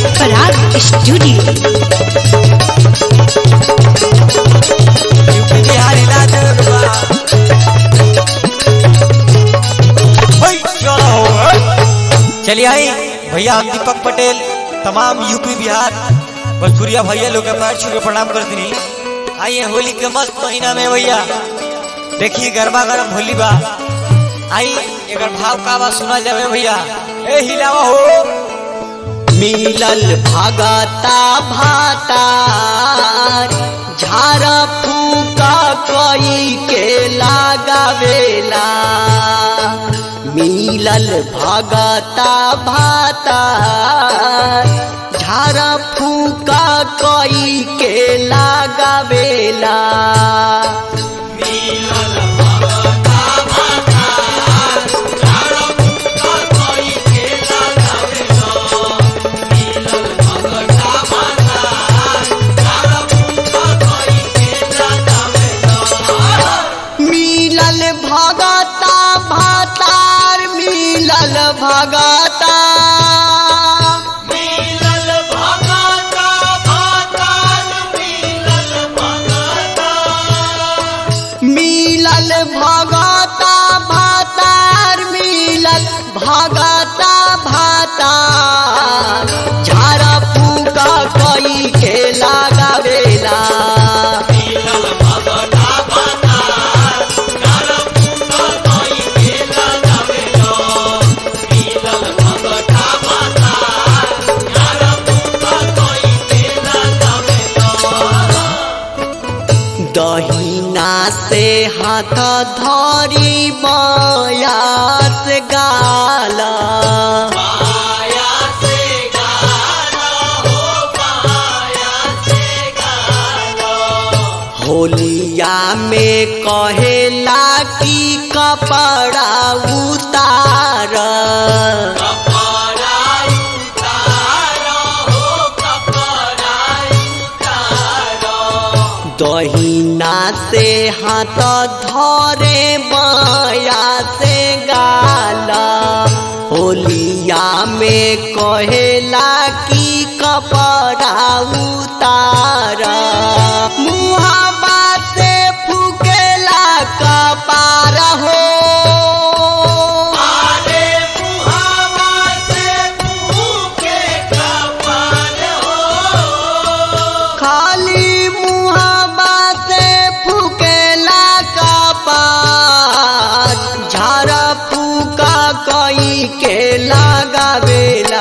पराग studio UP Bihar हिला देवे के बा होय, चलो हो, होय। चलिए आई भैया हम दीपक पटेल तमाम यूपी बिहार भोजपुरिया भैया लोग के पैर छू के प्रणाम कर दी आइए होली के मस्त महीना में भैया देखिए गरबा गरम होली बा आई एकर भाव का बा सुना जावे भैया ए हिलावा हो मिलल भगता भातार झारा फूका कई के लगावेला मिलल भगता भातार झारा फूका कई के लगावेला मिलल भगता भातार मिलल भगता मिलल भगता भातार मिलल भगता मिलल भगता भातार मिलल भगता भातार झारा फूका कई के लगावेला दहिना से हाथ धरी बयास गाला होलिया में कहेला कि कपड़ा उतार दहिना से हाथ धरे बाया से गाला होलिया में कहेला कि कपड़ा उतार मुहाबा से फूकेला कपार हो खाली मुहाबा से फूकेला कपार झारा फूका कई के लगावेला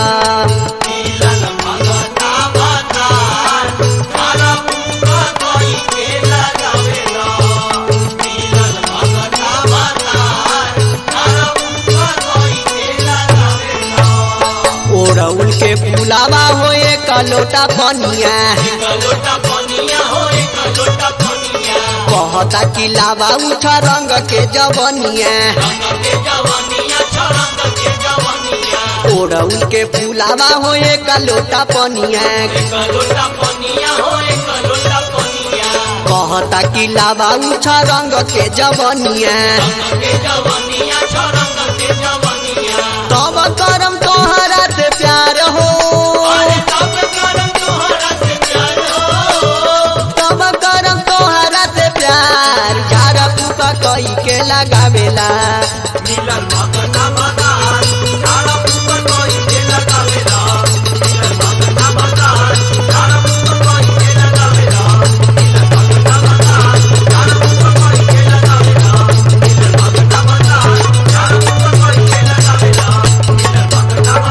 ओरउल के फुलावा होए कलोटा पनिया कहता कि लावा उठा रंग के जवनिया ओरउल के फुलावा होए कलोटा पनिया कहता कि लावा उठा रंग के जवनिया तब करम तोहरा से प्यार हो तब करम तोहरा से प्यार झारा फूका कई के लगावेला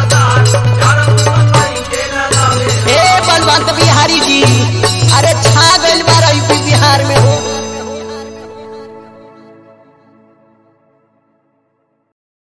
ए बलवंत बिहारी जी अरे छा